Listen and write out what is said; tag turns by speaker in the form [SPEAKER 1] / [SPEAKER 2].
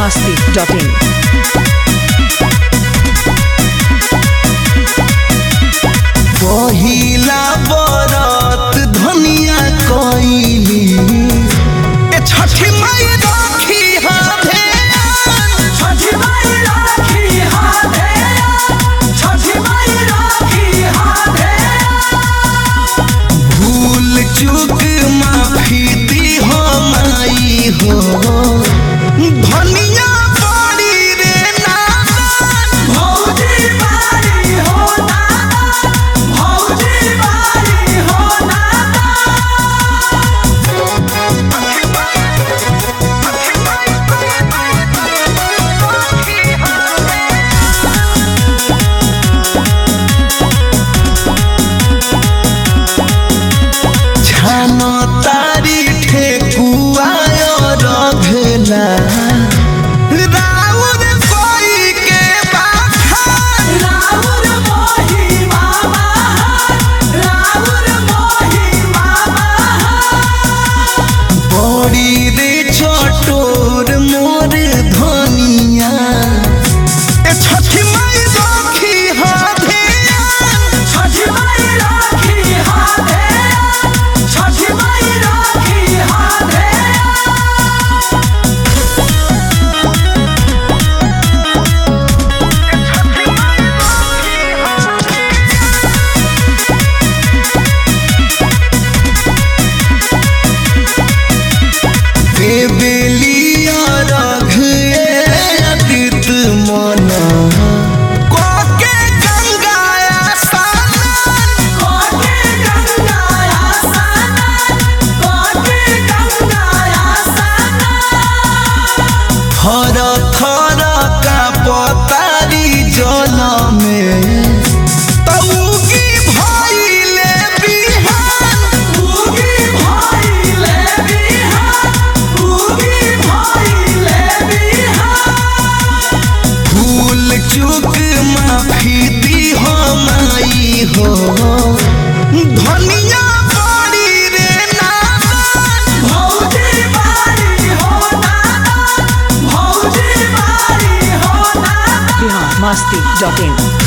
[SPEAKER 1] masti.in.
[SPEAKER 2] पहिला बरत धनिया कइली ए छठी माई राखी हाथे
[SPEAKER 3] छठी माई राखी हाथे छठी माई राखी हाथे
[SPEAKER 2] भूल चूक माफी दी हो माई हो धनिया बड़ी रे नादान
[SPEAKER 3] भौजी बारी हो नाना भौजी बारी हो नाना
[SPEAKER 2] छानो तारी ठेकुआ रघला राउर कोई के बाखान
[SPEAKER 3] राउर मोही मामा राउर मोही मामा
[SPEAKER 2] बड़ी रे चटोर मोर धनिया ए छठी माई राखी हाथे
[SPEAKER 3] छठी माई राखी हाथे छठी माई राखी हाथे
[SPEAKER 2] बेलिया रघ अदित मना कोके गंगाया सानन
[SPEAKER 3] कोटे गंगाया सानन कोटे गंगाया सानन
[SPEAKER 2] थर थर का पतारी जल में तौगी भइले बिहान
[SPEAKER 3] उगी भइले बिहान उगी भइले बिहान
[SPEAKER 2] भूल चूक माफी दी हो माई हो धनिया बड़ी रे नादान
[SPEAKER 3] भौजी बारी हो नाना भौजी बारी हो नाना
[SPEAKER 1] Bihar masti.in.